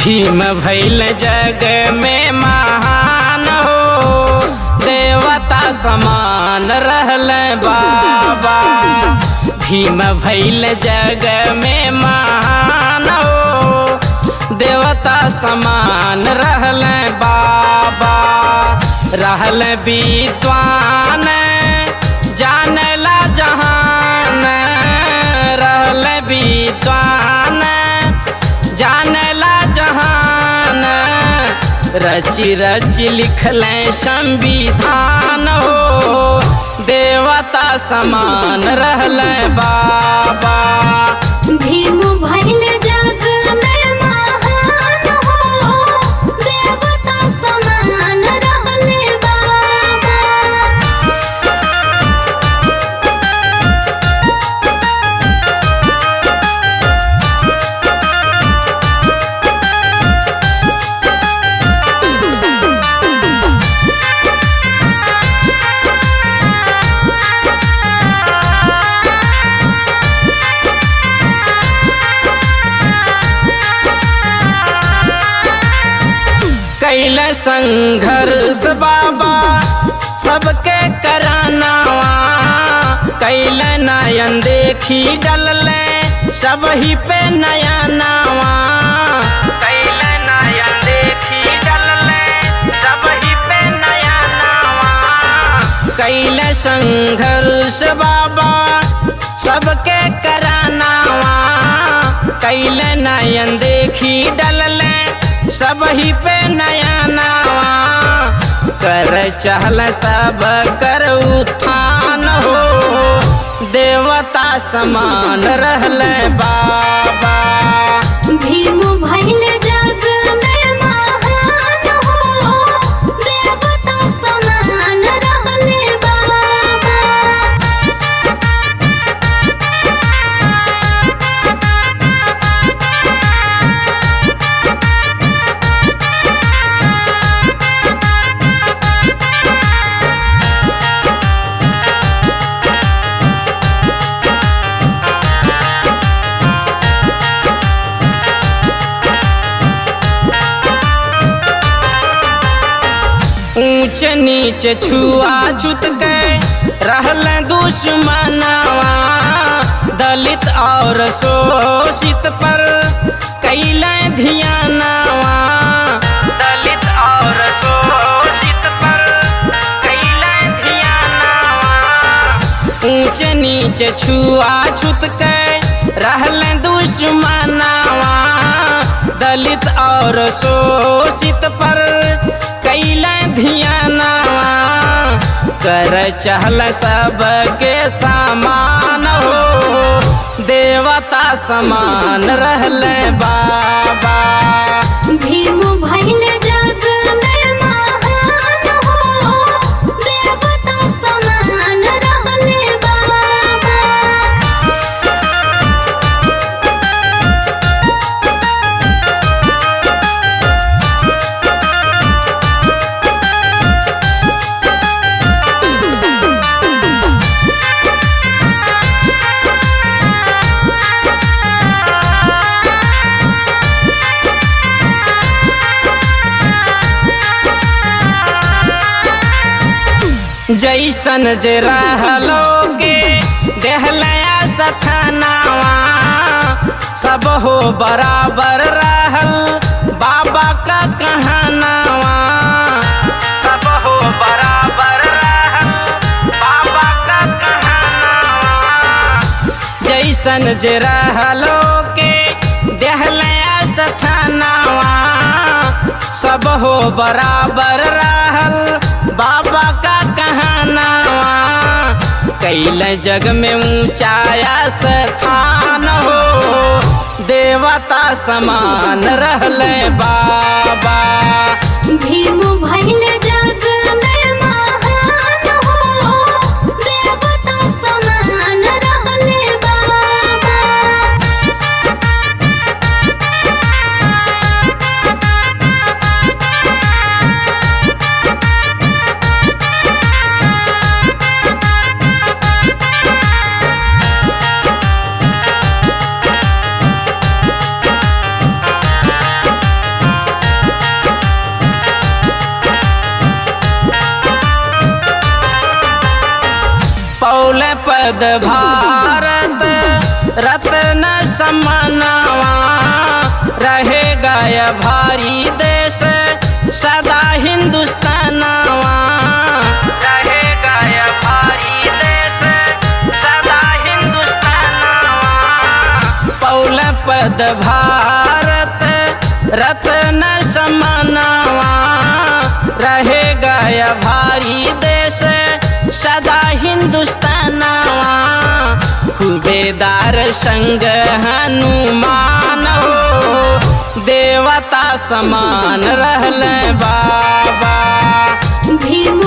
भीम भैल जग में महान हो देवता समान रहल बाबा भीम भैल जग में महान हो देवता समान रहल बाबा रहल विद्वान जानला जहान रहल विद्वान जानला जहान रचि रचि लिखल संविधान हो देवता समान रहल बाबा भीम भइल जग में महान हो देवता समान रहले बाबा कैल संघर्ष बाबा सबके करानावा कैल नयन देखी डलले सब ही पे नया नावा कैल नयन देखी डलले सब ही पे नया नावा कैल संघर्ष बाबा सबके करानावा कैल नयन देखी डलले सब ही पे नया नावा कर चहल सब कर उत्थान हो देवता समान रहल बाबा भीम भइल जग में महान हो देवता समान रहले बाबा ऊंच नीच छुआ छूत के रहल दुश्मनवा दलित और शोषित पर कैल धियानवा दलित और शोषित पर कैल धियानवा ऊंच नीच छुआ छूत के रहल दुश्मनवा दलित और शोषित पर कैल धियानवा कर चहल सबके समान हो देवता समान रहल बाबा भीम भइल जग में महान हो देवता समान रहले बाबा जैसन जे रहलोगे देहलया सथनावा सब हो बराबर रहल बाबा का कहनावा सब हो बराबर रहल बाबा का कहनावा जैसन जे रहलोगे देहलया सथनावा सब हो बराबर रहल बाबा का कहनावा कैल जग में ऊंचाया स्थान हो देवता समान रहल बाबा भीम भइल जग में महान हो देवता समान रहले बाबा ऊंच पद भारत रत्न समनवा रहे गय भारी देश सदा हिंदुस्तानवा रहे गय भारी देश सदा हिंदुस्तानवा पौल पद भारत रत्न समनवा रहे गय भारी देश सदा हिंदुस्तानवा खूबेदार संग हनुमान हो देवता समान रहल बाबा भीम